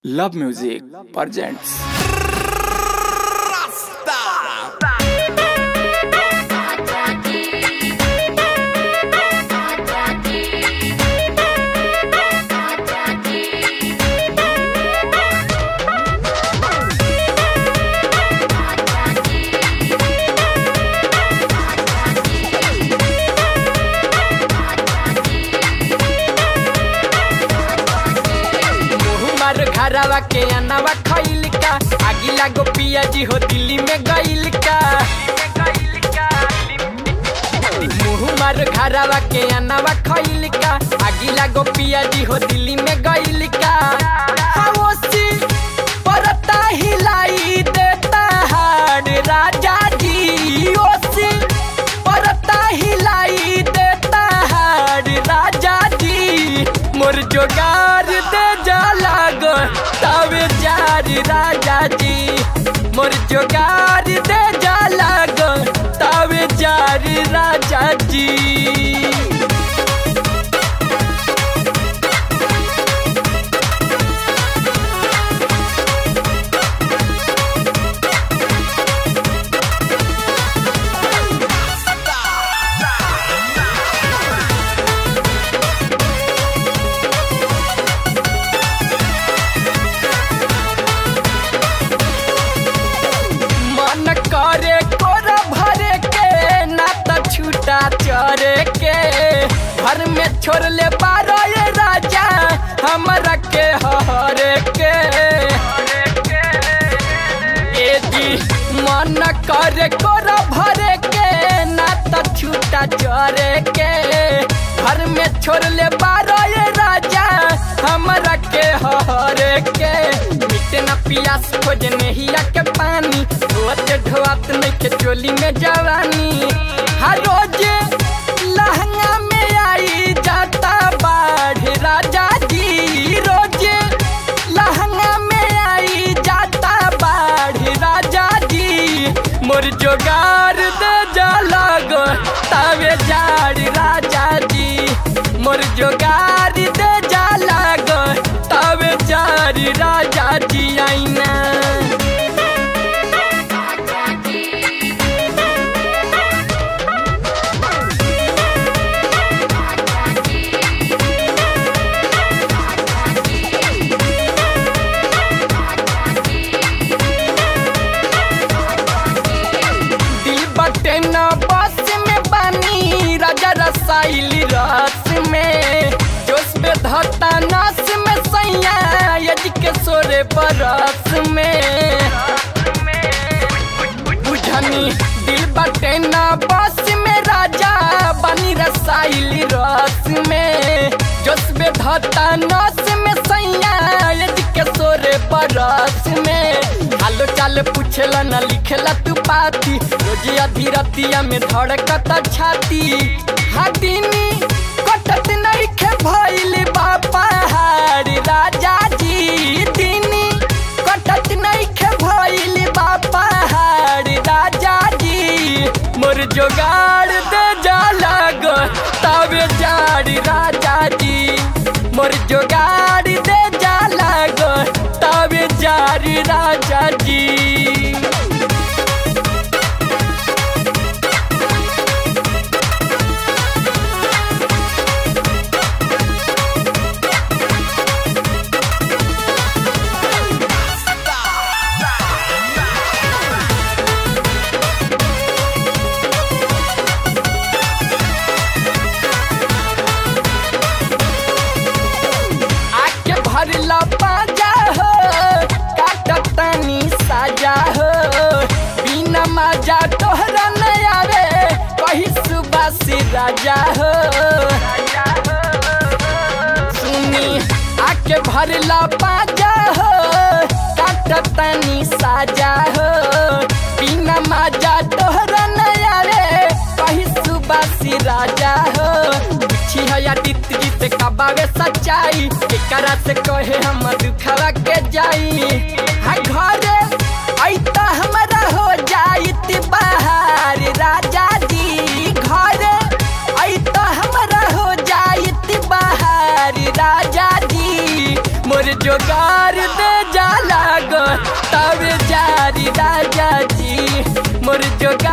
Love Music presents मुहमार घरवा के अनवा खइल का आगिला गोपिया जी हो दिल्ली में गइल का मुहमार घरवा के अनवा खइल का आगिला गोपिया जी हो दिल्ली में गइल का हावसी परता हिलाई देता हाड राजा जी ओसी परता हिलाई देता हाड राजा जी मोर जोगार दे जा लागो तवे जारी राजा जी मोर जोगार दे जा लागो तवे जारी राजा जी मन करे कोरा भरे के ना त छूटा चरे के घर में छोड़ ले बारो ये राजा हमरा के हरे के ए दी मन करे कोरा भरे के ना त छूटा चरे के घर में छोड़ ले बारो ये राजा हमरा के हरे के मिटे ना पियास खोज नहिया के पानी धोत ढोत नहीं के चोली में जवानी हर रोज लहंगा में आई जाता बाढ़ राजा जी रोज लहंगा में आई जाता बाढ़ राजा जी मोर जोगार दे जा लगो तवे जाड़ राजा जी मोर जोगार दे जा लगो तवे जाड़ राजा जी आईना दिल बटे न बस में बनी राजा रसाइली रस में जोश में धता नस में सैया यज के सोरे बरस में बुझनी दिल बटे न बस में राजा बनी रसाइली रस में जोश में धता नस में सैया यज के सोरे बरस में हालो चाल पूछेला न लिखेला तू पाती रोज आधी रतिया में धड़कता छाती हाथीनी कटत नहीं खे भइल बापा हार राजा जी दीनी कटत नहीं खे भइल बापा हार राजा जी मोर जोगाड़ दे जा लागो तबे जाड़ी राजा जी मोर जोगाड़ दे जा लागो तबे जारी राजा जी आके भरला पाजा हो काटतानी साजा हो बिना मजा तोहरा नहीं आवे कही सुबह से राजा हो सुनी आके भरला पाजा हो काटतानी साजा हो बिना मजा तोहरा नहीं आवे कही सुबह से राजा हो छी हया दित गीत कबावे सच्चाई एकरा से कहे हम दुखवा के जाई हा घरे ऐता हमरा हो जाइत बाहर राजा जी घरे ऐता हमरा हो जाइत बाहर राजा जी मोर जो जोगार दे जाला गो तब जारी राजा जी मोर जोगार